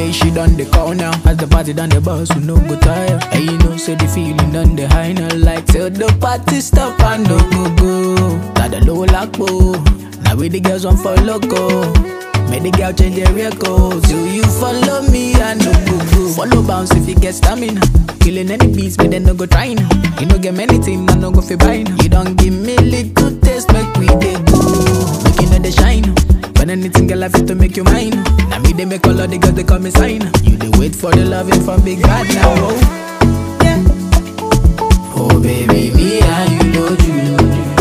day she done the call now. As the party done the bus, we no go tire. And you know, say the feeling done the high now. Like till the party stop and no go go. Got the low lock, Now we the girls on for loco. Make the girl change their record. So you follow me and no go go. Follow bounce if you get stamina. Killing any beats, but then no go trying. You no get many things, I no go fi buying. You don't give me little taste, make we dey go. Make you know the shine. When anything girl I fit to make you mine. Now me they make all of the girls they call me sign. You they wait for the loving from big God now. Oh. Yeah. Oh baby, me and you know you.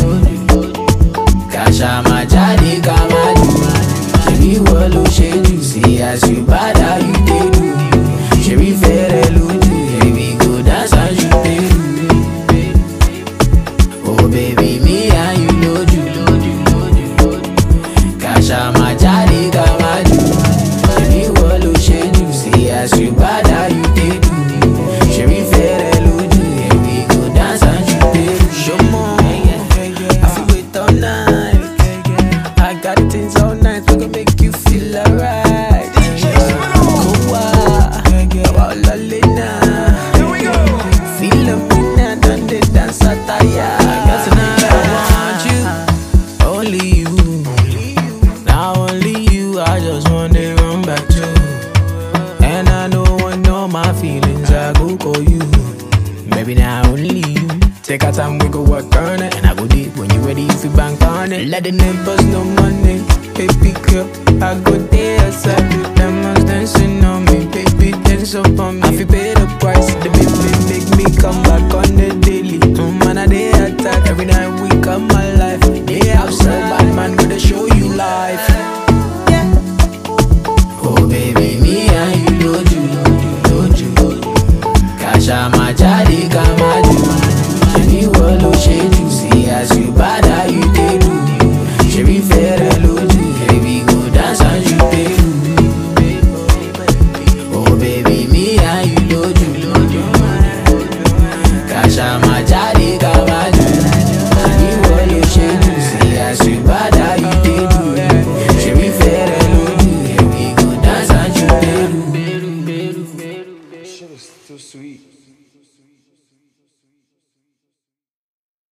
Kasha majadi kama you. Ṣebí wọ́n ló ṣe jù sí as you bad how you dey do. Ṣebí fẹ́rẹ̀ lójú, baby go dance as you dey do. Oh baby, me and you know you. Kasha majadi kama you. Ṣebí wọ́n ló ṣe jù sí as you bad how you dey do. Ṣebí fẹ́rẹ̀ lójú, baby go dance as you dey do. Ṣọmọ, I fit wait all night. I got things all night, we gon' make you feel alright. Kowa, kawa lalena. Feel a minute and the dance attire. Tonight I want you, only you. Now only you, I just wanna run back to. And I don't want know my feelings, I go call you. Maybe now only you. Take our time, we go work on it. And I go deep when you ready, if you bank on it. Let the neighbors know money. Baby girl, I go there outside. Them ones dancing on me, baby, dance up on me. I feel pay the price. The baby make me come back on the daily. Mm, man, I day attack. Every night we come my life. They outside, bad man, gonna show you life.